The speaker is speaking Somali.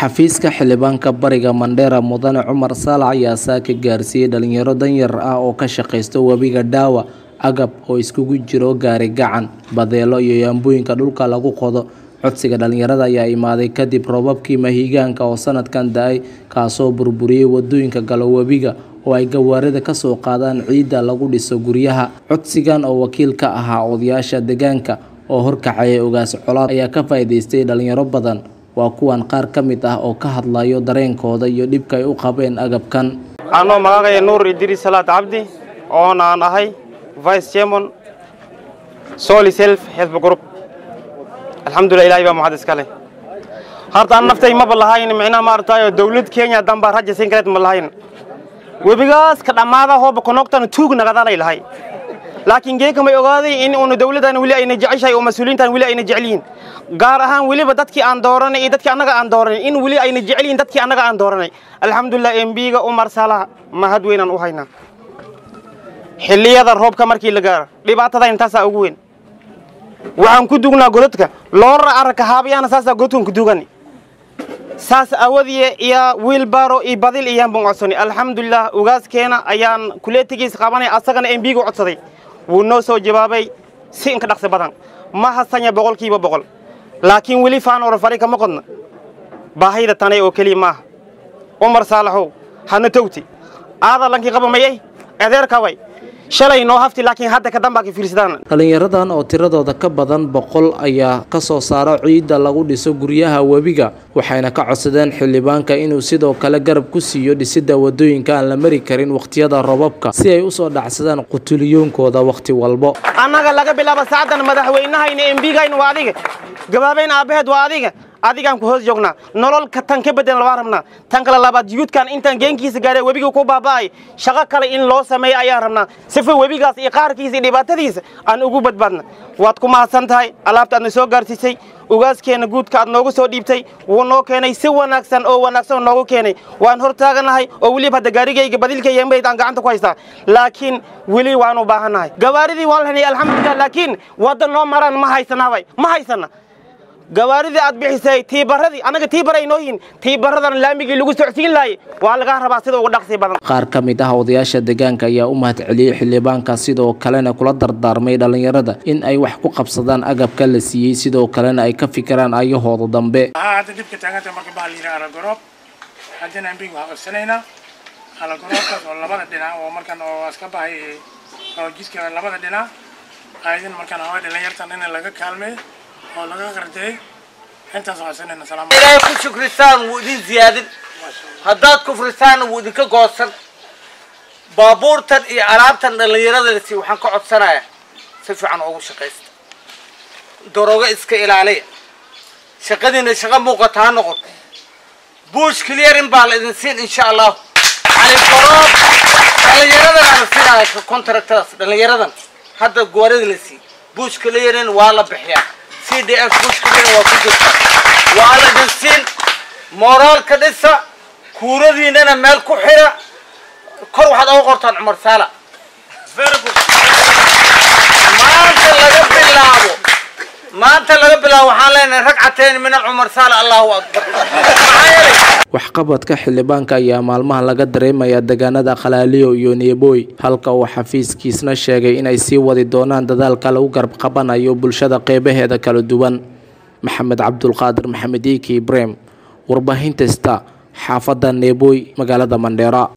xafiiska xildhibaanka bariga mandheera mudane cumar saalax ayaa saaka gaarsiiyey dhalinyaro danyar ah oo ka shaqaysta webiga dhaawa agab oo iskugu jiro gaari gacan badeelo iyo yaambooyinka dhulka lagu qodo codsiga dhalinyarada ayaa imaaday kadib roobabkii mahiigaanka oo sanadkan da-ay kaasoo burburiyey wadooyinka galo webiga oo ay gawaarida kasoo qaadaan ciidda lagu dhiso guryaha codsigan oo wakiil ka ahaa odayaasha deegaanka oo horkacaya ogaas colaad ayaa ka faa'iidaystay dhalinyaro badan waa kuwan qaar ka mid ah oo ka hadlayo dareenkooda iyo dhibka ay u qabeen agabkan anoo magacaya nuur idriis salaad cabdi oona aan ahay vice chairman soli self health group alxamdulillah ilahay baa mahad iska leh horta an naftay maba lahayn micnaha maaratayo dawlad kenya danbaa raja siin kareed ma lahayn webigaas ka dhammaada hooba konogtan tuug nagadalay lahay laakiin geeka may ogaaday in uuna dawladdan weli ayna jeceshahay oo mas-uuliyiintan weli ayna jecel yihiin gaar ahaan weliba dadkii aan dooranay iyo dadkii annaga aan dooranay in weli ayna jecel yihiin dadkii annaga aan dooranay alxamdulilah embiga umar salaha mahad weynaan u haynaa xilliyada roobka markii la gaaro dhibaatada intaasaa ugu weyn waxaan ku dugnaa godadka loora aragka haabayaana saasaa godadkan ku dugani saas awadiye iyo wiilbaro iyo badil iyaan baan codsani alxamdulilah ugaaskeena ayaan kuleetigiis qabanay asagana embiga codsaday wuu noo soo jawaabay si inka dhaqsi badan ma hasanya boqolkiiba boqol laakiin weli faan orofari kama qodna baahayda tanay oo keliya maaha umar saalaxow hana towti aada lankii qaba mayay adeerkaway shalay noo hafti laakiin hadda kadambaa ka fiirsadaan dhalinyaradan oo tiradooda ka badan boqol ayaa ka soo saara ciidda lagu dhiso guryaha webiga waxayna ka codsadeen xildhibaanka inuu sidoo kale garab ku siiyo dhisidda wadooyinka aan la mari karin wakhtiyada roobabka si ay usoo dhacsadaan qutuliyoonkooda wakhti walbo annaga laga bilaabo saacaddan madaxweynahayna embigayna waa adiga gabaabayn aabbaheed waa adiga adigaan ku hoos joognaa nololka tan ka bedelan labaa rabnaa tan kale labaad yuudkan intaan geenkiisa gaaree webiga ku baaba'ay shaqo kale in loo sameeyo ayaan rabnaa sifa webigaas iyo qaarkiisa iyo dhibaatadiisa aan ugu badbaadna waad ku mahadsan tahay alaabta aadna soo gaarsiisay ugaaskeenna guudka aad noogu soo dhiibtay wuu noo keenay si wanaagsan oo wanaagsan noogu keenay waan hor taaganahay oo weliba hadda gaarigayga badilkayga mayd aan gacanta ku haystaa laakiin weli waan u baahannahay gawaaridii waan lahanay alxamdulilah laakiin wadda noo maraan ma haysanaabay ma haysana gawaaridii aad bixisay tiibaradii annaga tiibaray noo yihin tiibaradan laamigii lagu socsiin laayay waa lagaa rabaa sida uga dhaqsi badan qaar ka mid ah odayaasha deegaanka ayaa u mahad celiyey xildhibaanka sidoo kalena kula dardaarmay dhalinyarada in ay wax ku qabsadaan agabka la siiyey sidoo kalena ay ka fikiraan ayahooda dambe hadda dhibka taaganta marka baa layidhi alagoroob haddana ambig waxaa codsanaynaa alagoroobkaas oo labada dhinac oo markan oo iska bahay oo jidka labada dhinac aydin markaan hawaa dhalinyartan in laga kaalmeeyo oo laga qardeey intaas codsanayna salaam ilaahay ku shukrisaan wuu idin ziyaadin haddaad kufrisaanna wuu idinka goosan baabuurtan iyo alaabtan dhallinyaradasi waxaan ka codsanayaa si fiican ugu shaqaysta daroogo iska ilaaliya shaqadiina shaqo muuqata ha noqoto buush clearin baa la idin siin insha allahu cali garoob dhallinyaradan aan siinaya ka contractadaas dhallinyaradan hadda goorada la siiyey buush clearin waa la bixiyaa c d f buush clearin waa ku jirta waa la dhinsiin mooraalka dhisa kuuradiinana meel ku xira kor waxaad oga qortaan cumar saala maanta laga bilaabo maanta laga bilaabo waxaan leenahay ragcateen min cumar saala allahu akbar maxaa yeelay waxqabadka xildhibaanka ayaa maalmahan laga dareemayaa deegaanada khalaaliyo iyo neebooy halka uu xafiiskiisna sheegay inay sii wadi doonaan dadaalka lagu garab qabanayo bulshada qeybaheeda kala duwan maxamed cabdulqaadir maxamed iiki ibrahim warbaahinta sta xaafadda neebooy magaalada mandheera